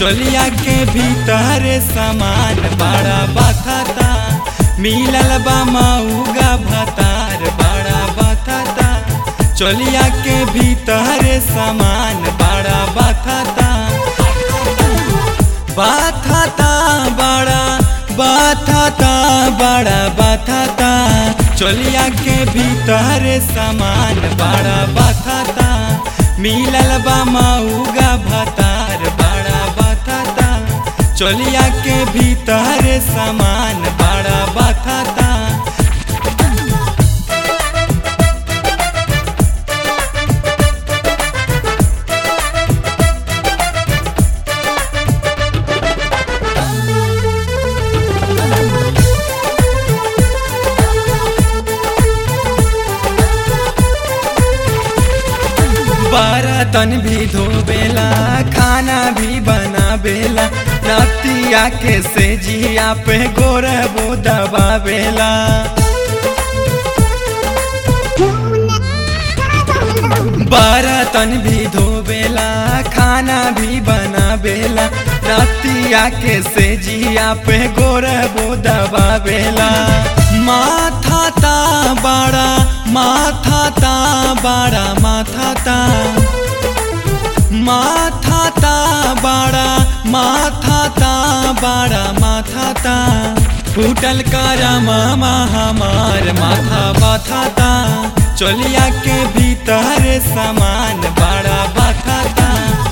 चोलिया के भीतर सामान बड़ा बथता मिलल बा मऊगा भतार बड़ा बथता चोलिया के भीतर सामान बड़ा बथता बाथता बड़ा बाथता बड़ा बाथता चोलिया के भीतर सामान बड़ा बाथता मिलल बा मऊगा भतार बड़ा बाथता चोलिया के भीतर सामान बड़ा बाथता बर्तन भी धोबेला खाना भी बनाबेला रतिया के से जिया पे गोरबो दबाबेला बर्तन भी धोबेला खाना भी बनाबेला रतिया के से जिया पे गोरबो दबाबेला माथा ता बड़ा माथा ता बड़ा माथा ता माथा ता बड़ा माथा ता बड़ा माथा ता फूटल करमा हमार माथा बाथा ता चोलिया के भीतर सामान बड़ा बाथा ता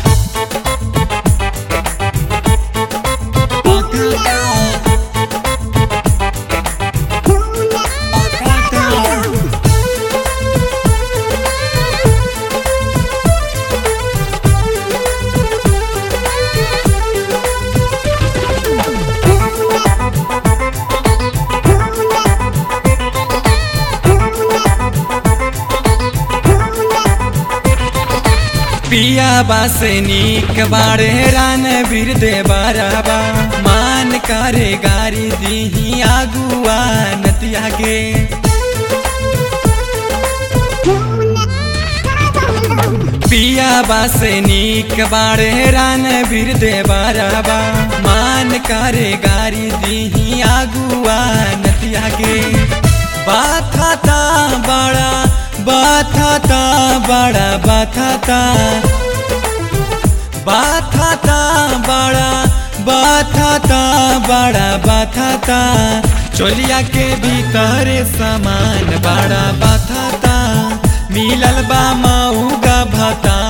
पिया बासे नीक बारे रान बीर दे बाराबा मान करे गारी दीही आगुआ नतिया गे पिया बासे नीक बारे रान बीर दे बाराबा मान करे गारी दीही आगुआ नतिया गे बाथता बड़ा बाथता बड़ा बाथता बाथता बड़ा बाथता बड़ा बाथता चोलिया के भीतर सामान बड़ा बाथता मिलल बा मऊगा भता